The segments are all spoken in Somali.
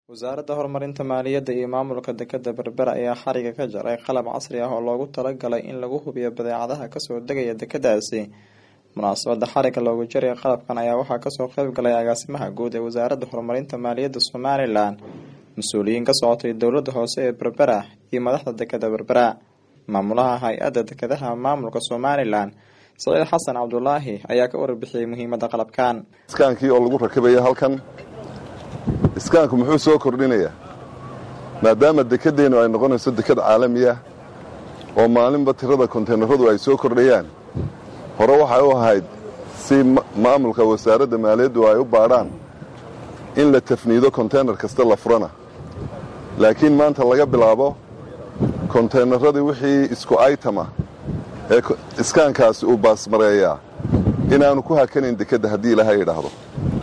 wasaaradda horumarinta maaliyadda iyo maamulka dekeda berbera ayaa xariga ka jaray qalab casri ah oo loogu talagalay in lagu hubiyo badeecadaha kasoo degaya dekedaasi munaasabada xariga loogu jaray qalabkan ayaa waxaa kasoo qeyb galay agaasimaha guud ee wasaaradda horumarinta maaliyadda somalilan mas-uuliyiin ka socotay dowlada hoose ee berbera iyo madaxda dekeda berbera maamulaha hay-adda dekedaha maamulka somalilan saciid xasan cabdulaahi ayaa ka warbixiyey muhiimada qalabkan iskaankii oo lagu rakibaya halkan iskaanku muxuu soo kordhinayaa maadaama dekedeennu ay noqonayso deked caalamiya oo maalinba tirada konteynaradu ay soo kordhayaan hore waxay u ahayd si maamulka wasaaradda maaliyaddu ay u baadhaan in la tafniido konteynar kasta la furana laakiin maanta laga bilaabo konteynaradii wixii isku aytama ee iskaankaasi uu baasmareeyaa inaanu ku hakanayn dekedda haddii ilaahay idhaahdo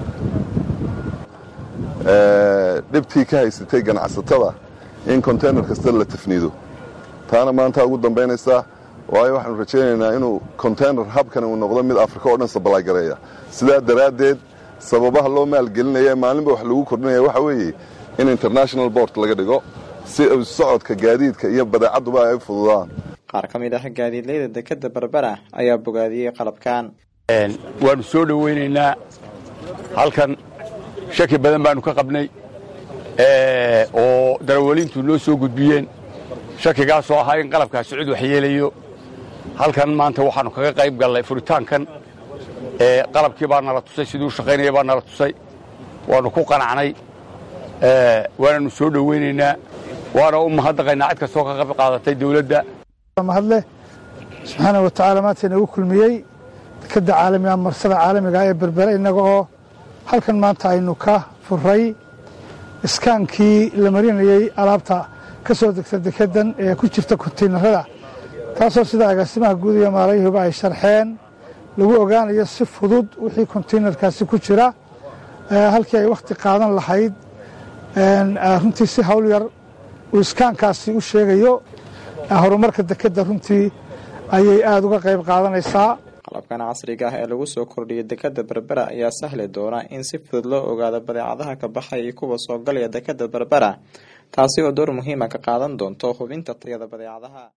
dhibtii ka haysatay ganacsatada in konteynar kasta la tafniido taana maanta ugu dambaynaysaa waayo waxaanu rajaynaynaa inuu konteynar habkani uu noqdo mid afrika oo dhan sabalagareeya sidaa daraaddeed sababaha loo maalgelinaya maalinba wax lagu kordhinaya waxa weeye in international board laga dhigo si socodka gaadiidka iyo badeecadduba ay u fududaan qaar ka mid ah gaadiidleyda dekeda berbera ayaa bogaadiyey qalabkan waanu soo dhoweynaynaa halkan shaki badan baanu ka qabnay oo darawaliintu noo soo gudbiyeen shakigaasoo ahaa in qalabkaasi cid wax yeelayo halkan maanta waxaannu kaga qayb gallay furitaankan qalabkii baa nala tusay siduu shaqaynaya baa nala tusay waannu ku qanacnay waananu soo dhoweynaynaa waana u mahadnaqaynaa cid kastoo ka qayb qaadatay dawladda mahadleh subxaana wa tacaala maanta inagu kulmiyey dekadda caalamiga marsada caalamiga ee berbere innaga oo halkan maanta aynu ka furay iskaankii la marinayey alaabta ka soo degta dekeddan ee ku jirta kontaynarada taasoo sida agaasimaha guud iyo maalayuhuba ay sharxeen lagu ogaanayo si fudud wixii kontaynarkaasi ku jira halkii ay wakhti qaadan lahayd runtii si hawl yar uu iskaankaasi u sheegayo horumarka dekedda runtii ayay aada uga qayb qaadanaysaa qalabkan casriga ah ee lagu soo kordhiyay dekeda berbera ayaa sahli doona in si fudud loo ogaado badeecadaha ka baxaya iyo kuwa soo galaya dekeda berbera taasi oo door muhiima ka qaadan doonto hubinta tayada badeecadaha